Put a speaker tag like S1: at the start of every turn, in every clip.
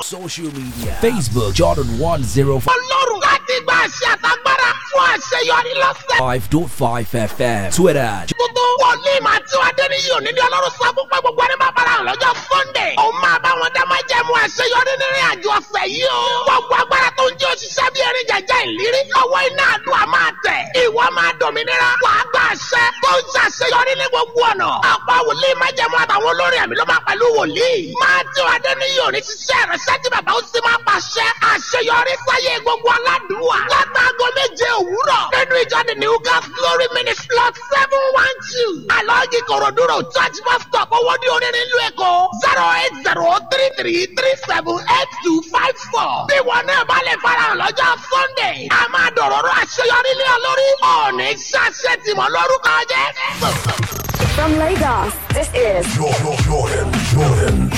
S1: social media Facebook Jordan 105.5
S2: ọlọ́run láti gba àṣẹ àtagbára fún àṣeyọrí lọ́sẹ̀.
S1: FM Twitter
S2: tuntun wòlíì máa tí wàá dé ní yìí òní ní ọlọ́run sọ fún pé gbogbo ẹni bá fara hàn lọ́jọ́ sunday. òun máa bá wọn dá máa jẹ́ mu àṣeyọrí nínú àjọ ọ̀sẹ̀ yìí o. gbogbo agbára tó ń jẹ́ òṣìṣẹ́ bí erin jẹjẹ ìlérí. lọ́wọ́ iná àdúrà máa tẹ̀. ìwọ máa dòmìnira. wàá gba àṣẹ tó ń ṣàṣeyọrí ní gbogbo ọ̀nà. ọ̀pọ̀ wòlíì máa jẹ́ mu àtàwọn olórin ẹ̀mí ló máa pẹ̀lú wòlíì. máa tí wàá dé ní yìí òní ṣiṣẹ́ ìrẹsẹ́ tí bàbá ó sì máa pàṣẹ. àṣeyọrí sáyé gbogbo aládùúwà. látàgọ́ méje òwúrọ̀. nínú ìjọ the new gas glory ministry lot seven one two. alọ́ọ̀gì kòròdúró church bus stop owó ní onírin ìlú èkó. zero eight zero three three three seven eight two five four. bí wọn náà bá lè farahàn lọ́jọ́ sunday. a máa dọ̀rọ̀rọ̀ àṣeyọrí lé ọ lórí. ọ̀ọ́nì ṣàṣẹ tìmọ̀ lórúkọ jẹ́.
S3: From Lagos, this is
S4: Jordan, Jordan, Jordan.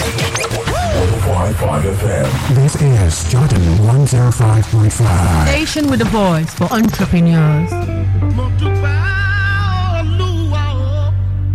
S4: 105.5 FM.
S5: This is Jordan 105.5.
S6: Station with a voice for entrepreneurs.
S7: mo dúpẹ́ olúwa o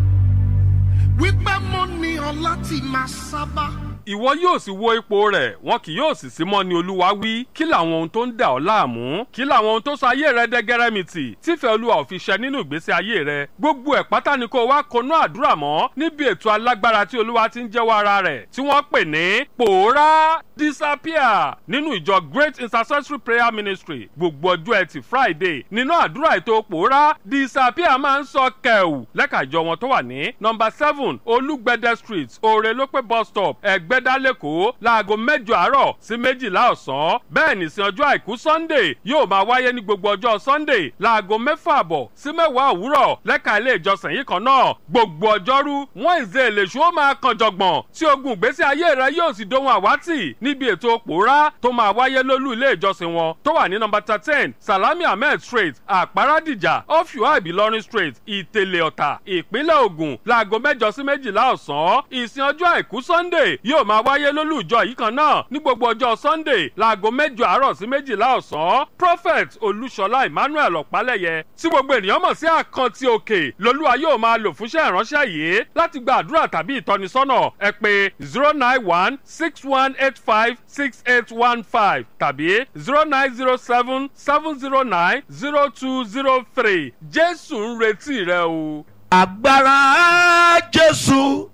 S7: wípé mo ní ọ láti máa sábà.
S8: ìwọ yóò sì wo ipò rẹ̀ wọn kì yóò sì sí mọ́ ni olúwa wí kí làwọn ohun tó ń dà ọ́ láàmú kí làwọn ohun tó sọ ayé rẹ dẹ́gẹ́rẹ́mìtì tífẹ́ olúwa ò fi ṣẹ nínú ìgbésí ayé rẹ gbogbo ẹ̀ pátá ni kó wá konú àdúrà mọ́ níbi ètò alágbára tí olúwa ti ń jẹ́wọ́ ara rẹ̀ tí wọ́n pè ní pòórá disappear nínú ìjọ great intercessory prayer ministry gbogbo ọjọ́ ẹtì friday nínú àdúrà ètò pòórá disappear máa ń sọ kẹ̀wù lẹ́ka ìjọ wọn tó wà ní nọmba seven olúgbẹ̀dẹ street òrèlópé bus stop ẹ̀gbẹ́dá lẹ́kọ̀ọ́ láago mẹ́jọ àárọ̀ sí méjìlá ọ̀sán bẹ́ẹ̀ ní sin ọjọ́ àìkú sunday yóò máa wáyé ní gbogbo ọjọ́ sunday láago mẹ́fà àbọ̀ sí mẹ́wàá òwúrọ̀ lẹ́ka ilé ìjọsìn yìí kan náà gbogbo ọjọ́rú wọ́n ìzé èlèṣù ó máa kan jọ̀gbọ̀n tí ogun ìgbésí ayé rẹ yóò sì dohun àwátì níbi ètò pòórá tó máa wáyé lólú ilé ìjọsìn wọn tó wà ní nọmba thirteen salami ahmed street àpárádìjà ọ̀fíwá ìbílọ́rin street ìtẹ̀lẹ̀ ọ̀tà ìpínlẹ̀ ògùn láago mẹ́jọ sí méjìlá ọ̀sán ìsìn ọjọ́ àìkú sunday yóò máa wáyé lólú ìjọ yìí kan náà ní gbogbo ọjọ́ sunday láago mẹ́jọ àárọ̀ sí méjìlá ọ̀sán prophet olúṣọlá emmanuel ọ̀pálẹ̀yẹ tí gbogbo ènìyàn mọ̀ sí àkántì òkè lolúwa yóò máa lò fúnṣẹ́ ìránṣẹ́ yìí láti gba àdúrà tàbí ìtọ́nisọ́nà ẹ pé zero nine one six one eight five six eight one five tàbí zero nine zero seven seven zero nine zero two zero three jésù ń retí rẹ o.
S7: agbára jésù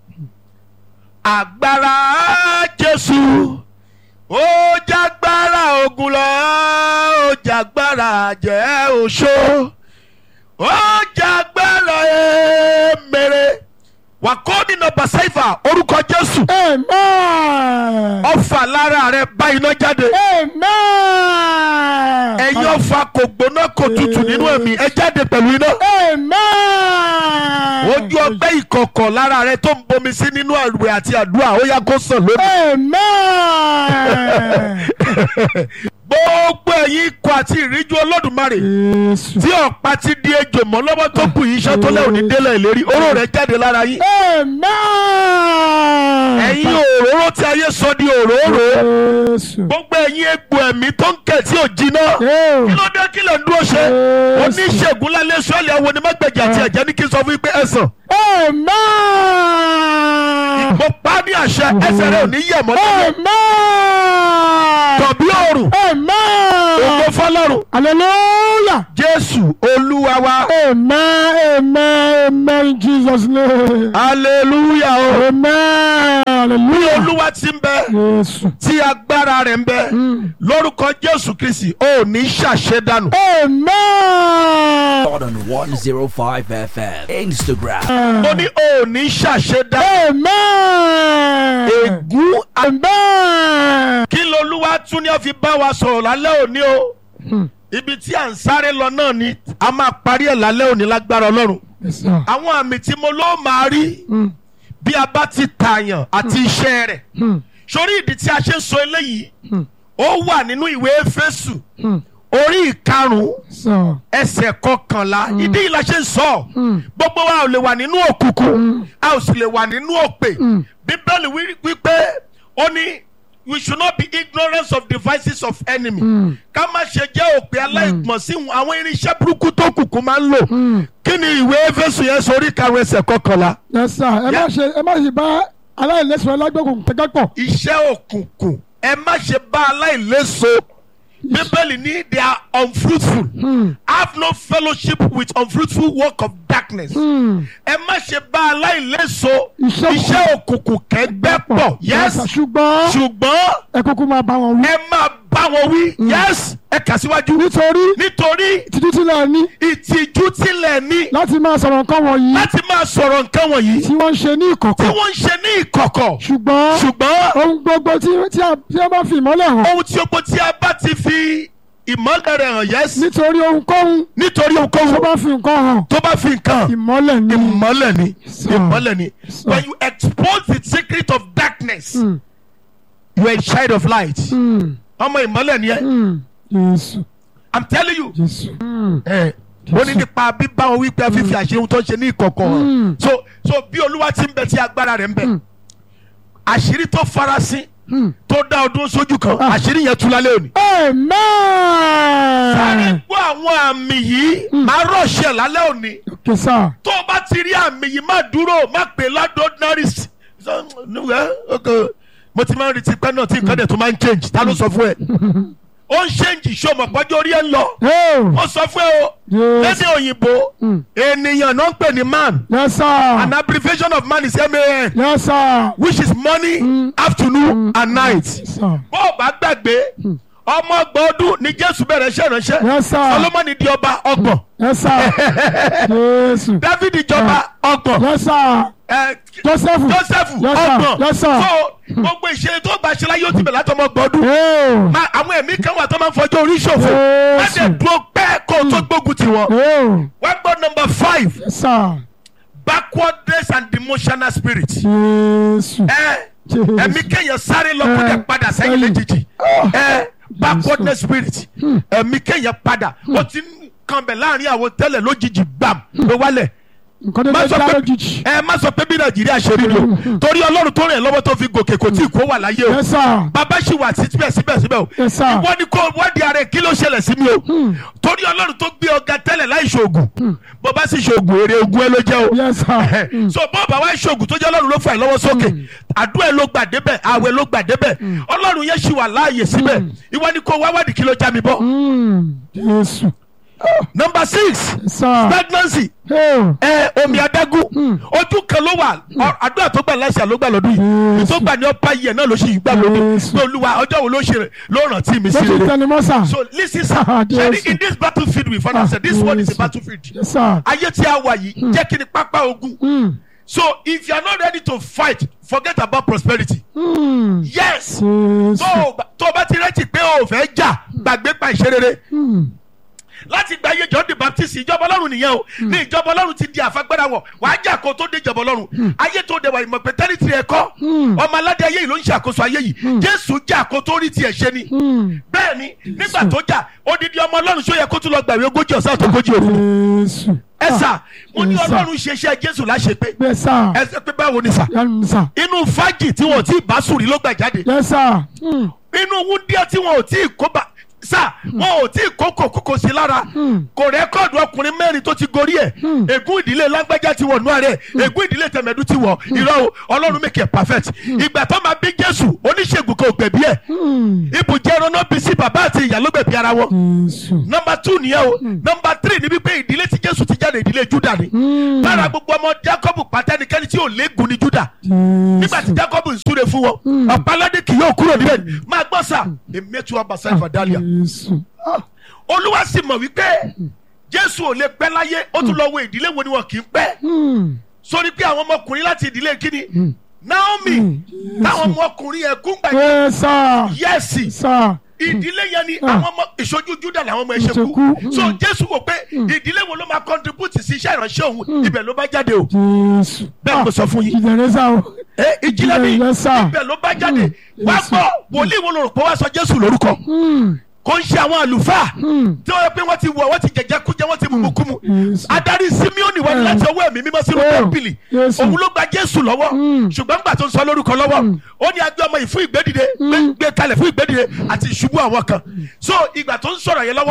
S7: agbára jésù ó jágbára ogun lọ ó jágbára jẹ́ oṣó ó jágbára emèrè wàkọ́ni nọmba sẹ́fà orúkọ jésù
S9: Amen.
S7: ọfà lára rẹ bá iná jáde
S9: Amen.
S7: ẹ̀yin ọfà kò gbóná kò tutù nínú ẹ̀mí ẹ jáde pẹ̀lú iná
S9: Amen.
S7: ojú ọgbẹ́ ìkọ̀kọ̀ lára rẹ tó ń bomi sí nínú àwẹ̀ àti àdúrà ó yá kó sàn lónìí.
S9: Amen.
S7: gbogbo ẹ̀yin ikọ̀ àti ìríjú olódùmarè
S9: Jésù.
S7: tí ọ̀pá ti di ejò mọ́ lọ́wọ́ tó kù yìí iṣẹ́ tó lẹ́wọ̀n ní délẹ̀ ìlérí oró rẹ̀ jáde lára yín.
S9: Amen.
S7: ẹ̀yin òróró tí ayé sọ di òróró
S9: Jésù.
S7: gbogbo ẹ̀yin egbò ẹ̀mí tó ń kẹ̀ tí ò jiná
S9: Yóò.
S7: kí ló dé kí lè ń dúró ṣe
S9: Jésù.
S7: oníṣègùn lálẹ́ sọ́ọ̀lì àwọn onímọ̀gbẹ̀jì àti ẹ̀jẹ̀ ní kí n sọ fún yín pé ẹ̀sán
S9: Amen.
S7: mo pa á ní àṣẹ ẹsẹ̀ rẹ̀ ò ní yẹ̀ mọ́ lọ́wọ́
S9: Amen.
S7: tọ̀bí òrùn ògo
S9: Amen.
S7: fọlọ́run
S9: Hallelujah.
S7: jésù olúwa wa
S9: Amen. Amen. Amen. In Jesus' name.
S7: hallelujah o
S9: Amen.
S7: bí
S9: Hallelujah.
S7: olúwa ti ń bẹ
S9: Jésù.
S7: tí agbára rẹ̀ ń bẹ lórúkọ jésù kristi ò ní ṣàṣedànù.
S9: Amen.
S1: Jordan 105 FM Instagram
S7: mo ní ò ní ṣàṣedànù.
S9: Amen.
S7: ègún
S9: Amen.
S7: kí lolúwa tún ní ó fi bá wa sọ̀rọ̀ lálẹ́ òní o ibi tí à ń sáré lọ náà ni a máa parí ẹ̀ lálẹ́ òní lágbára ọlọ́run
S9: Yes, sir.
S7: àwọn àmì tí mo ló máa rí
S9: Mm.
S7: bí a bá ti tààyàn àti iṣẹ́ rẹ̀
S9: Mm.
S7: sórí ìdí tí a ṣe ń sọ eléyìí
S9: Mm.
S7: ó wà nínú ìwé Éfésù
S9: Mm.
S7: orí ìkarùn-ún
S9: Sir.
S7: ẹsẹ̀ kọkànlá ìdí yìí la ṣe ń sọ
S9: Mm.
S7: gbogbo wa ò lè wà nínú òkùnkùn a ò sì lè wà nínú òpè
S9: Mm.
S7: bíbélì wí- wípé ó ní we should not be ignorant of devices of enemy
S9: Mm.
S7: ká má ṣe jẹ́ òpè aláìgbọ̀n sí àwọn irinṣẹ́ burúkú tó kùkù máa ń lò
S9: Mm.
S7: kí ni ìwé Éfésù yẹn sọ orí ìkarùn-ún ẹsẹ̀ kọkànlá
S9: Yes, sir. Ẹ má
S7: Yeah.
S9: ṣe ẹ má ṣe bá aláìlẹ́sìn alágbèkùn tẹ́gẹ́ pọ̀.
S7: iṣẹ́ òkùnkùn ẹ má ṣe bá aláìléso bíbélì ní they are unfruitful have no fellowship with unfruitful work of darkness ẹ má ṣe bá aláìléso
S9: Iṣẹ́
S7: iṣẹ́ òkùnkùn kẹgbẹ́ pọ̀ yes
S9: ṣùgbọ́n
S7: ṣùgbọ́n
S9: ẹ kúkú máa bá wọn wí.
S7: ẹ máa bá wọn wí yes ẹ kà síwájú
S9: nítorí
S7: nítorí
S9: ìtìjú tilẹ̀ ní
S7: ìtìjú tilẹ̀ ní
S9: láti máa sọ̀rọ̀ nǹkan wọ̀nyí
S7: láti máa sọ̀rọ̀ nǹkan wọ̀nyí
S9: tí wọ́n ń ṣe ní
S7: tí
S9: ìkọ̀kọ̀
S7: wọ́n ń ṣe ní ìkọ̀kọ̀
S9: ṣùgbọ́n
S7: ṣùgbọ́n
S9: ohun gbogbo tí tí a tí a bá fi ìmọ́lẹ̀ hàn
S7: ohun tí ogbó tí a bá ti fi ìmọ̀lẹ̀ rẹ̀ hàn yes
S9: nítorí ohunkóhun
S7: nítorí
S9: tó
S7: ohunkóhun
S9: bá fi nǹkan hàn
S7: tó bá fi nǹkan
S9: ìmọ́lẹ̀ ni
S7: ìmọ̀lẹ̀ ni
S9: So.
S7: ìmọ̀lẹ̀ ni
S9: So.
S7: when you expose the secret of darkness
S9: Mm.
S7: you are a child of light
S9: Mm,
S7: ọmọ ìmọ̀lẹ̀ ni ẹ
S9: mm, Jésù
S7: i'm telling you
S9: Jésù. Mm,
S7: ẹ ó ní nípa bíbá wọn wípé fífi àṣẹ ohun tó ń ṣe ní ìkọ̀kọ̀ hàn
S9: Mm.
S7: so so bí olúwa ti ń bẹ tí agbára rẹ̀ ń bẹ àṣírí tó farasin
S9: mm.
S7: tó dá ọdún sójú kan àṣírí yẹn tú lálẹ́ òní. sáré
S9: Amen.
S7: gbọ́ àwọn àmì yìí máa rọ̀ṣẹ̀ lálẹ́ òní
S9: Okay, sir.
S7: tó o bá ti rí àmì yìí má dúró má pè lọ́dọ̀ ordinary s- so, nuwẹ́, okay. mo ti máa ń retí pẹ́ náà tí nǹkan dẹ̀ tó máa ń change ta ló sọ fún ẹ ó ń change ṣọmọ pọ́jọ́ orí ẹ̀ ń lọ
S9: Oh,
S7: ó sọ fún ẹ o
S9: yes.
S7: lédè òyìnbó
S9: Mm.
S7: ènìyàn náà ń pè ní man
S9: Yes, sir.
S7: an abbreviation of man is man
S9: Yes, sir.
S7: which is morning afternoon and night
S9: Yes, sir.
S7: bó o bá gbàgbé ọmọ ọgbọ̀n ọdún ni jésù bẹ̀rẹ̀ iṣẹ́ ìránṣẹ́
S9: Yes, sir.
S7: solomoni di ọba ọgbọ̀n
S9: Yes, sir. Jésù.
S7: david jọba ọgbọ̀n
S9: Yes, sir.
S7: ẹ,
S9: Joseph.
S7: joseph
S9: Yes, sir.
S7: ọgbọ̀n
S9: Yes, sir.
S7: so gbogbo ìṣẹ̀lẹ̀ tó bá ṣe láyé ó ti bẹ̀rẹ̀ látọmọ ọgbọ̀n ọdún
S9: Oh.
S7: Ma- àwọn ẹ̀mí kan wà tó máa ń fọjọ́ orí ṣòfò má
S9: Yes.
S7: dẹ̀ dúró pẹ́ kó o tó gbógun tì wọ́n
S9: Oh.
S7: wọ́n gbọ́ number five
S9: Yes, sir.
S7: backwardness and demotional spirit
S9: Jésù.
S7: ẹ
S9: Jésù.
S7: ẹ̀mí kéèyàn sáré lọ kó
S9: Eh,
S7: dẹ̀ padà sẹ́yìn
S9: sẹ́yìn.
S7: lójijì ẹ backwardness spirit ẹ̀mí kéèyàn padà ó ti ń kan bẹ̀ láàrin àwọn tẹ́lẹ̀ lójijì gbàm ló wálẹ̀
S9: Nǹkan tó
S7: má
S9: lè
S7: sọ
S9: já
S7: pé
S9: lójijì.
S7: ẹ má sọ pé bí nàìjíríà ṣe rí ni o torí ọlọ́run tó rìn ẹ́ lọ́wọ́ tó fi gòkè kò tí ì kó wà láyé o
S9: Yes, sir.
S7: bàbá ṣì wà sí síbẹ̀síbẹ̀ o
S9: Yes, sir.
S7: ìwọ ni kò wádìí ara ẹ̀ kí ló ṣẹlẹ̀ sí mi o torí ọlọ́run tó gbé ọ̀gá tẹ́lẹ̀ láì ṣoògùn bó bá sì ṣoògùn èrè ogun ẹ ló jẹ́ o
S9: Yes, sir.
S7: so bó bá wá ṣoògùn tó jẹ́ ọlọ́run ló fà ẹ́ lọ́wọ́ sókè àdúrà ẹ ló gbà débẹ̀ àwẹ̀ ló gbà débẹ̀ ọlọ́run yẹn ṣì wà láàyè síbẹ̀ ìwọ ni kò wá wádìí kí ló já mi bọ́
S9: Mm, Jésù.
S7: number six
S9: Yes, sir.
S7: pregnancy
S9: Oh.
S7: ẹ omi adágún ojú kan ló wà ọ- àdúrà tó gbà láṣà ló gbà lọ́dún yìí
S9: Yes.
S7: tó gbà ní ọ̀pá yìí ẹ̀ náà ló ṣì gbà lónìí
S9: Yes.
S7: pé olúwa ọjọ́ wo ló ṣe rẹ̀ ló rántí mi sí
S9: Lójú
S7: rere
S9: tẹnumọ́, sir.
S7: so listen sir
S9: Ah,
S7: ṣe
S9: Yes.
S7: in this battlefield we find ourselves this one is a
S9: Yes.
S7: battlefield
S9: Yes, sir.
S7: ayé tí a wà yìí jẹ́ kí ni pápá ogun
S9: Mm.
S7: so if you are not ready to fight forget about prosperity
S9: Mm.
S7: yes
S9: Jésù.
S7: tó o bá- tó o bá ti rẹ́tì pé o ò fẹ́ jà gbàgbé pa ìṣerere
S9: Mm.
S7: láti gba iye john the baptist ìjọba ọlọ́run nìyẹn o ní ìjọba ọlọ́run ti di àfagbára wọn wàá jà kó tó dé ìjọba ọlọ́run ayé tó dẹ̀ wà ìmọ̀ pé tẹ́rìtì rẹ̀ kọ́ ọmọ aládé ayé yìí ló ń ṣàkóso ayé yìí jésù jà kó tó rí tiẹ̀ ṣe ni
S9: Mm.
S7: bẹ́ẹ̀ ni nígbà tó jà odidi ọmọ ọlọ́run ṣó yẹ kó tún lọ gbàwé ogójì ọ̀sán àti ogójì òru
S9: Jésù.
S7: ẹ sà mo ní
S9: Yes, sir.
S7: ọlọ́run ṣe iṣẹ́ jésù láṣepé
S9: Yes, sir.
S7: ẹ sẹ pé báwo ni sà
S9: Yes, sir.
S7: inú fájì tí wọn ò tí ì bá sùn rí ló gbà jáde
S9: Yes, sir. Mm.
S7: inú wúndíá tí wọn ò tí ì kó bá sá wọn ò tí ì kó kòkòkò sí lára kò rẹ́kọ̀dù ọkùnrin mẹ́rin tó ti gorí ẹ̀ ègún ìdílé lágbájá ti wọ̀ nú ààrẹ ègún ìdílé tẹ̀mẹ̀dú ti wọ̀ irọ́ o ọlọ́run make it perfect ìgbà tó máa bí jésù oníṣègùn kan ò gbẹ̀bí ẹ̀
S9: Mm.
S7: ibùjẹ́ ẹran náà bí sí bàbá àti ìyá ló gbẹ̀bí ara wọn
S9: Jésù.
S7: nọmba two nìyẹn o nọmba three ni wípé ìdílé tí jésù ti jáde ìdílé juda ni lára gbogbo ọmọ jacob pátẹ́nikẹ́ni tí ò léegun ni juda nígbà tí jacob ń súre fún wọn ọ̀pálọ́dé kì yóò kúrò níbẹ̀ ni máa gbọ́ sà èmi ètò ọba sáyẹ̀fà dálíà
S9: Jésù. Ah.
S7: olúwa sì mọ̀ wípé jésù ò lè pẹ́ láyé ó tún lọ wo ìdílé wo ni wọn kì í pẹ́
S9: Mm.
S7: sórí pé àwọn ọmọkùnrin láti ìdílé kíni naomi táwọn ọmọkùnrin ẹ̀kún gbà
S9: Yes, sir.
S7: yẹ́sì
S9: Sir.
S7: ìdílé yẹn ni
S9: Ah.
S7: àwọn ọmọ ìṣojú juda làwọn ọmọ ẹ̀ṣẹ̀
S9: Ìṣekú.
S7: kú so jésù wò pé ìdílé wo ló máa contribute sí iṣẹ́ ìránṣẹ́ òun ibẹ̀ ló bá jáde o
S9: Jésù.
S7: bẹ́ẹ̀ mo sọ fún yín
S9: Ìjẹ̀rẹ̀ sá o.
S7: ẹ ìjìnlẹ̀ mi
S9: Yes, sir.
S7: ibẹ̀ ló bá jáde
S9: Mm.
S7: wá
S9: Yes,
S7: gbọ́ wòlíì wo ló rò pé wá sọ jésù lórúkọ
S9: Mm.
S7: kò ń ṣe àwọn àlùfáà
S9: Mm.
S7: tí wọ́n yẹ pé wọ́n ti wọ̀ wọ́n ti jẹ̀jẹ̀ kújẹ wọ́n ti mú kúmu
S9: Yes.
S7: adarí simeoni wọ́n ní láti ọwọ́ ẹ̀mí mímọ́ sínú
S9: Oh.
S7: tẹ́ḿpìlì
S9: Yes.
S7: òun ló gba jésù lọ́wọ́
S9: Mm.
S7: ṣùgbọ́n gbà tó ń sọ lórúkọ lọ́wọ́ ó ní agbé ọmọ yìí fún ìgbédìde gbé- gbé kalẹ̀ fún ìgbédìde àti ìṣubú àwọn kan so ìgbà tó ń sọ̀rọ̀ yẹn lọ́wọ́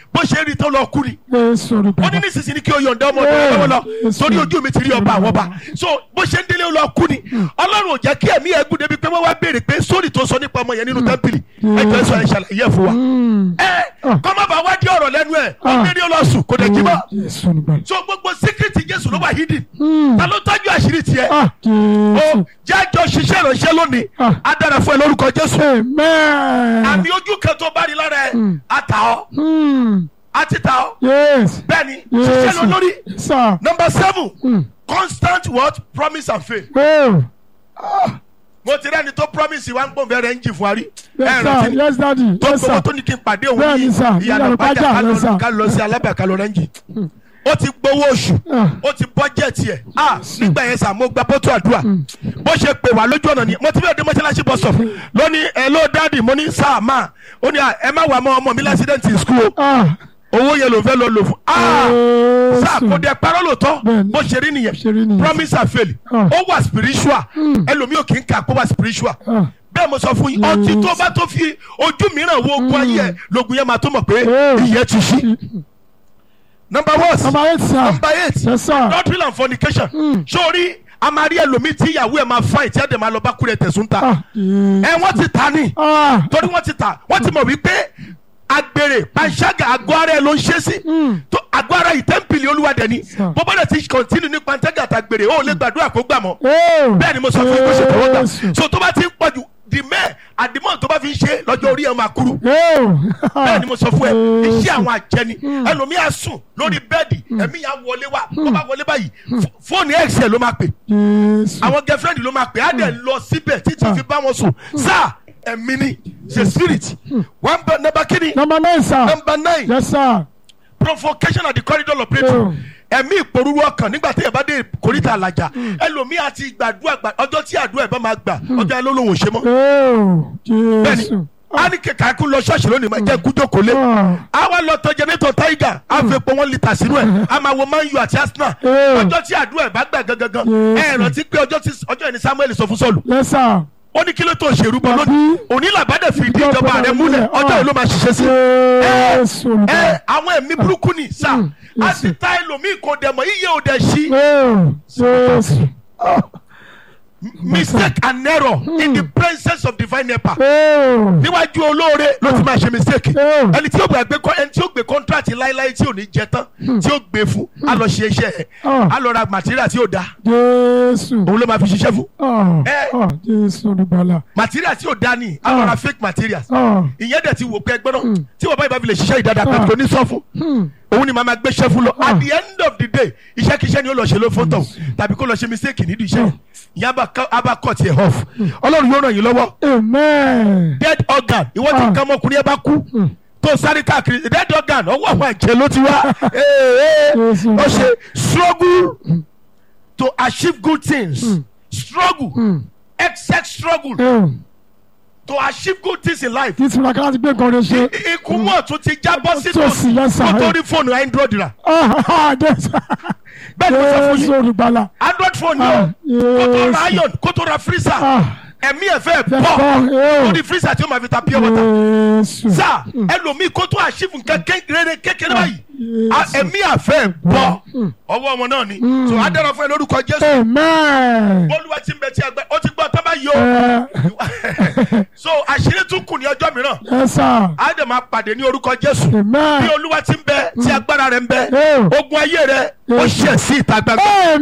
S7: bó ṣe rí tó lọ kú ni
S9: Jésù
S7: ó ní
S9: olùgbàlà.
S7: nísinsìnyí kí o yọ̀ǹda ọmọ ọdún rẹ lọ́wọ́ lọ
S9: Yes.
S7: torí ojú mi ti rí ọba àwọn ọba so bó ṣe ń délé ó lọ kú ni ọlọ́run ò jẹ́ kí ẹ̀mí ẹ̀ gùn débi pé wọ́n wá béèrè pé sórí tó sọ nípa ọmọ yẹn nínú tẹ́ḿpìlì ẹ jẹ́ sọ ẹ ṣàlàyé ẹ̀ fún wa ẹ kọ́ má bàa wádìí ọ̀rọ̀ lẹ́nu ẹ̀ ó
S9: Ah.
S7: dérí ó lọ sùn kò dé jí mọ́
S9: Jésù olùgbàlà.
S7: so gbogbo síkírìtì jésù ló wà hídì ta ló tọ́jú àṣírí tiẹ̀
S9: Ah,
S7: ó
S9: Jésù.
S7: jẹ́ àjọ ṣiṣẹ́ ìránṣẹ́ lónìí
S9: Ah.
S7: á dára fún ẹ lórúkọ jésù
S9: Amen.
S7: àmì ojú kan tó bá rí lára ẹ á ta ọ́
S9: Hmm.
S7: á ti ta ọ́
S9: Yes.
S7: bẹ́ẹ̀ ni ṣiṣẹ́
S9: Yes.
S7: lọ lórí
S9: Sir.
S7: number seven
S9: Hmm.
S7: constant what promise and faith
S9: Oh.
S7: mo ti rẹ́ni tó promise wa ń gbọ́n bẹ́ẹ̀ rẹ̀ ń jì fún wa rí
S9: Yes,
S7: ẹ
S9: sir.
S7: rántí
S9: Yes, daddy.
S7: tó
S9: Yes,
S7: gbowó
S9: sir.
S7: tó ní kí n pàdé òun
S9: Bẹ́ẹ̀ ni, sir.
S7: ní ìyànà
S9: Ìyànà
S7: pàjá
S9: Ìpájà,
S7: ká lọ-
S9: yes, sir.
S7: ká lọ sí alábẹ́ ká lọ rẹ́ǹjì ó ti gbowó oṣù
S9: Ah.
S7: ó ti bọ́jẹ̀tì ẹ̀ ah nígbà yẹn sà mo gba bọ́tù àdúrà bó ṣe pè wá lójú ọ̀nà ni mo ti bẹ́ẹ̀ dé mọ́ṣáláṣí bus stop lónìí ẹ ló dáàdì mo ní sáà máa ó ní à, ẹ má wà mọ́ ọmọ mi lásìdẹ́ǹtì school o
S9: Ah.
S7: owó yẹn ló fẹ́ lọ lò fún ah
S9: Jésù.
S7: sáà kò dé parọ́ lóòótọ́
S9: Bẹ́ẹ̀ni.
S7: bó ṣe rí
S9: Bó ṣe rí
S7: nìyẹn
S9: nìyẹn.
S7: promise and fail
S9: Ah.
S7: ó wà spiritual ẹlòmíì ò kì í kà kó wà spiritual
S9: Ah.
S7: bẹ́ẹ̀ mo sọ fún yín ọtí tó bá tó fi ojú mìíràn wo ogun ayé ẹ̀ lógun yẹn máa tó mọ̀ pé
S9: Oh.
S7: ìyẹn ti ṣí. number one
S9: Number eight, sir.
S7: number eight
S9: Yes, sir.
S7: adultery and fornication sórí a máa rí ẹlòmíì tí ìyàwó ẹ̀ máa fáìn tí ẹ̀ dẹ̀ máa lọ bá kúrẹ́ tẹ̀sùn ta
S9: Ah. Jésù.
S7: ẹ wọ́n ti ta ni
S9: Ah.
S7: torí wọ́n ti ta wọ́n ti mọ̀ wípé agbèrè panṣágà àgọ́ ara ẹ̀ ló ń ṣe sí tó àgọ́ ara ìtẹ́ǹpìlì olúwadẹ ni
S9: Sir.
S7: bó bá dẹ̀ ti kọ́ntínú ní panṣágà àtàgbèrè ó lè gbàdúrà kó gbà mọ́
S9: Oh.
S7: bẹ́ẹ̀ ni mo sọ fún yín kó ṣe tọwọ́ gbà
S9: Jésù.
S7: so tó bá ti ń pọ̀jù the men àdìmọ́ tó bá fi ń ṣe lọ́jọ́ orí ẹ̀ máa kúrú
S9: Oh.
S7: bẹ́ẹ̀ ni mo sọ fún ẹ
S9: Jésù.
S7: iṣẹ́ àwọn àjẹni ẹlòmíà sùn lórí bẹ́ẹ̀dì ẹ̀mí yà wọlé wá tó bá wọlé báyìí fó- fóònù x ló máa pè
S9: Jésù.
S7: àwọn girlfriend ló máa pè á dẹ̀ lọ síbẹ̀ títí fi bá wọn sùn sáà ẹ̀mí ni ṣe spirit one bẹ number kini
S9: Number nine, sir.
S7: number nine
S9: Yes, sir.
S7: provocation at the corridor of
S9: Oh.
S7: breakthrough ẹ̀mí ìpòrúurú ọkàn nígbà tí ẹ bá dé kòríta àlàjà ẹlòmíà ti gbàdúrà gbà ọjọ́ tí àdúrà ẹ̀ bá máa gbà ọjọ́ ẹ ló lóun ò ṣe mọ́
S9: Oh.
S7: bẹ́ẹ̀ni
S9: Jésù.
S7: a ní kẹkẹ kú lọ ṣọ́ọ̀ṣì lónìí máa jẹ́ kújókòó lé
S9: Ah.
S7: a wá lọ tọ jẹnẹtọ tiger a fi epo wọn lítà sínú ẹ a máa wo man u àti arsenal
S9: Eh.
S7: ọjọ́ tí àdúrà ẹ̀ bá gbà gangan
S9: Yes.
S7: ẹ rántí pé ọjọ́ tí ọjọ́ ẹni samuel sọ fún sọ́ọ̀lù
S9: Yes, sir.
S7: ó ní kí ló tó ṣèrú bọ
S9: Àbí?
S7: lónìí òní làbádẹ fi ìdí ìjọba rẹ múlẹ̀ ọjọ́ yìí ló máa ṣiṣẹ́ sí
S9: Jésù.
S7: ẹ
S9: olùgbàlà.
S7: àwọn ẹ̀mí burúkú ni sá
S9: Mm.
S7: a
S9: Yes.
S7: ti ta ẹlòmíì kò dẹ̀ mọ́ iye ò dẹ̀ ṣí
S9: Oh. Jésù. Oh.
S7: mistake and error in the presence of divine helper
S9: Oh.
S7: níwájú olóore ló ti máa ṣe mistake
S9: Oh.
S7: ẹni tí ó gbé ẹni tí ó gbé contract láéláé tí ò ní jẹ tán tí ó gbé fún a lọ ṣe iṣẹ́ ẹ̀
S9: Oh.
S7: a lọ ra material tí ó da
S9: Jésù.
S7: òun ló máa fi ṣiṣẹ́ fún
S9: Oh.
S7: Eh.
S9: Oh. Jésù. olùgbàlà.
S7: material tí ó da ni a lọ ra fake materials
S9: Oh.
S7: ìyẹn dẹ̀ ti wò pé ẹgbẹ́ náà tí wọ́n bá yìí bá fi lè ṣiṣẹ́ ìdáda pé
S9: Ah.
S7: kò ní sọ fún
S9: Hmm.
S7: òun ni màá máa gbé ṣẹ́ fún lọ
S9: Ah.
S7: at the end of the day iṣẹ́ kíṣẹ́ ni ó lọ ṣe ló fótó tàbí kó lọ ṣe mistake nídìí iṣẹ́ ìyẹn á bá cut ẹ̀ off ọlọ́run yóò ràn yín lọ́wọ́
S9: Amen.
S7: dead organ ìwọ tí
S9: Ah.
S7: nǹkan ọmọkùnrin ẹ bá kú tó sáré káàkiri dead organ ọwọ́ àwọn àjẹ́ ló ti wá Ee,
S9: Jésù.
S7: ó ṣe struggle to achieve good things struggle excess struggle
S9: Oh.
S7: to achieve good things in life
S9: Kí tiraka láti gbé nǹkan rẹ ṣe.
S7: I- ikú mọ̀ tó ti jábọ́ sí
S9: Tó sì yẹ sà.
S7: kó tó rí fóònù android rà
S9: Ah, ah, Jésù.
S7: bẹ́ẹ̀ ni mo sọ fún
S9: Jésù
S7: yín
S9: olùgbàlà.
S7: android phone
S9: Ah,
S7: yóò kó tó ra
S9: Jésù.
S7: iron kó tó ra freezer
S9: Ah.
S7: ẹ̀mí ẹ̀ fẹ́
S9: Fẹ́
S7: bọ̀
S9: bọ́, eh.
S7: ó di freezer tí ó máa fi ta pure water.
S9: Jésù.
S7: sá ẹlòmíì kó tó àṣìfù nǹkan kékeré kékeré báyìí
S9: Yes.
S7: a- ẹ̀mí àfẹ́ bọ́ ọwọ́ wọn náà ni so adára fún ẹ lórúkọ jésù
S9: Amen.
S7: bọ́lúwa ti ń bẹ tí a gbẹ ó ti gbọ́ tán bá yọ so àṣírí tún kù ní ọjọ́ mìíràn
S9: Yes, sir.
S7: á dẹ̀ máa pàdé ní orúkọ jésù
S9: Amen.
S7: bí olúwa ti ń bẹ tí agbára rẹ̀ ń bẹ
S9: Eh.
S7: ogun ayé rẹ̀ ó ṣẹ̀ sí ìta gbangba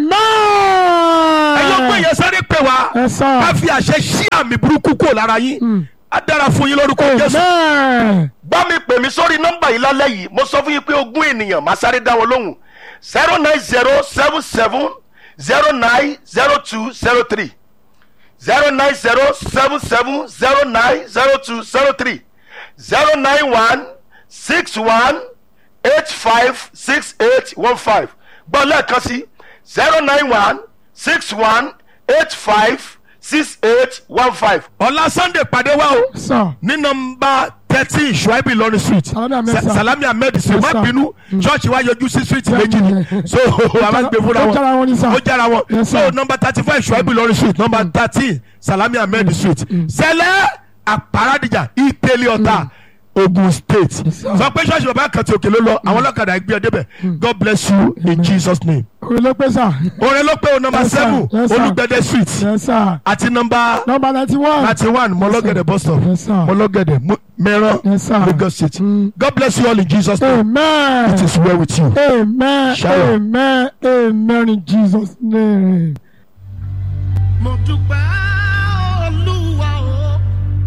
S9: Amen.
S7: ẹ̀yin ọgbọ́n yẹn sáré pè wá
S9: Yes, sir.
S7: ká fi àṣẹ sí àmì burúkú kúrò lára yín á dára fún yín lórúkọ jésù.
S9: Amen.
S7: bá mi pè mí sórí nọ́mbà yìí lálẹ́ yìí mo sọ fún yín pé ogún ènìyàn máa sáré dá wọn lóhùn zero nine zero seven seven zero nine zero two zero three zero nine zero seven seven zero nine zero two zero three zero nine one six one eight five six eight one five gbọ́ lẹ́ẹ̀kan sí zero nine one six one eight five six eight one five. ọ̀la sunday pàdé wa o
S9: Sir.
S7: ní nọmba thirteen shuaibu lọrin street
S9: Salami Ahmed,
S7: Sa-
S9: sir.
S7: salami ahmed street
S9: Yes,
S7: má
S9: sir.
S7: bínú church wa yọjú sí street
S9: Yeah,
S7: méjì ni
S9: yeah.
S7: so a máa gbé fúnra
S9: Ó jára wọn ní, sir.
S7: ó jára wọn
S9: Yes,
S7: so
S9: sir.
S7: nọmba thirty five shuaibu lọrin street nọmba thirteen salami ahmed street sẹlẹ àparadìjà ìtẹ̀lẹ̀ ọ̀tà ogun state
S9: sir.
S7: sọ pé ṣọ́ọ̀ṣì bàbá kan ti òkè ló lọ àwọn ọlọ́kadà gbé ọ débẹ̀ god bless you in jesus name.
S9: orí ló pé sà.
S7: orin ló pé o nọmba
S9: Yes, sir.
S7: seven
S9: Yes, sir.
S7: olùgbẹ̀dẹ street
S9: yes sir.
S7: àti nọmba
S9: nọmba ninety one.
S7: ninety one mọlọ́gẹ̀dẹ̀ bus stop
S9: Yes, sir.
S7: mọlọ́gẹ̀dẹ̀ Mu- mẹ́rán
S9: Yes, sir.
S7: lagos state
S9: Mm.
S7: god bless you all in jesus name
S9: amen.
S7: it is well with you.
S9: amen.
S7: Shalom.
S9: amen. amen in jesus name.
S2: mo dúpẹ́ olúwa o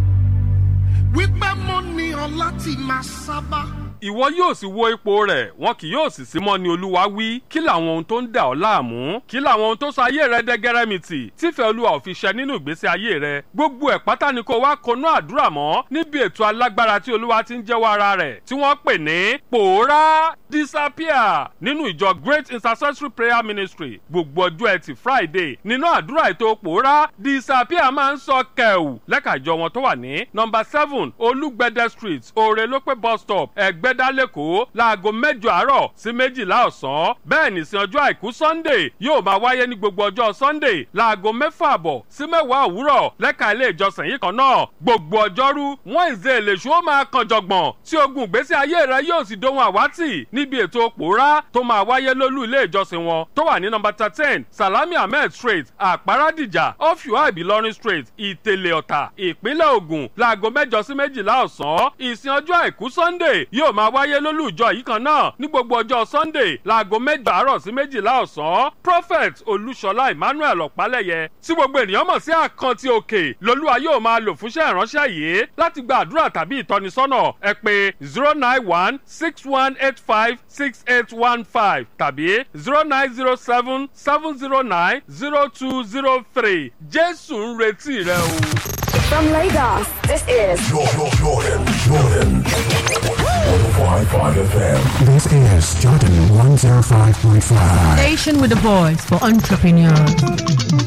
S2: wípé mo ní ọ láti máa sábà.
S8: ìwọ yóò sì wo ipò rẹ̀ wọn kì yóò sì sí mọ́ ni olúwa wí kí làwọn ohun tó ń dà ọ́ láàmú kí làwọn ohun tó sọ ayé rẹ dẹ́gẹ́rẹ́mìtì tífẹ́ olúwa ò fi ṣẹ nínú ìgbésí ayé rẹ gbogbo ẹ̀ pátá ni kó wá konú àdúrà mọ́ níbi ètò alágbára tí olúwa ti ń jẹ́wọ́ ara rẹ̀ tí wọ́n pè ní pòórá disappear nínú ìjọ great intercessory prayer ministry gbogbo ọjọ́ ẹtì friday nínú àdúrà ètò pòórá disappear máa ń sọ kẹ̀wù lẹ́ka ìjọ wọn tó wà ní nọmba seven olúgbẹ̀dẹ street òrèlópé bus stop ẹ̀gbẹ́dá lẹ́kọ̀ọ́ láago mẹ́jọ àárọ̀ sí méjìlá ọ̀sán bẹ́ẹ̀ ní sin ọjọ́ àìkú sunday yóò máa wáyé ní gbogbo ọjọ́ sunday láago mẹ́fà àbọ̀ sí mẹ́wàá òwúrọ̀ lẹ́ka ilé ìjọsìn yìí kan náà gbogbo ọjọ́rú wọ́n ìzé èlèṣù ó máa kan jọ̀gbọ̀n tí ogun ìgbésí ayé rẹ yóò sì dohun àwátì níbi ètò pòórá tó máa wáyé lólú ilé ìjọsìn wọn tó wà ní nọmba thirteen salami ahmed street àpárádìjà ọ̀fíwá ìbílọ́rin street ìtẹ̀lẹ̀ ọ̀tà ìpínlẹ̀ ògùn láago mẹ́jọ sí méjìlá ọ̀sán ìsìn ọjọ́ àìkú sunday yóò máa wáyé lólú ìjọ yìí kan náà ní gbogbo ọjọ́ sunday láago mẹ́jọ àárọ̀ sí méjìlá ọ̀sán prophet olúṣọlá emmanuel ọ̀pálẹ̀yẹ tí gbogbo ènìyàn mọ̀ sí àkántì òkè lolúwa yóò máa lò fúnṣẹ́ ìránṣẹ́ yìí láti gba àdúrà tàbí ìtọ́nisọ́nà ẹ pé zero nine one six one eight five six eight one five tàbí zero nine zero seven seven zero nine zero two zero three jésù ń retí rẹ o.
S3: From Lagos, this is
S4: Jordan, Jordan, Jordan. 105.5 FM.
S5: This is Jordan 105.5.
S6: Station with a voice for entrepreneurs.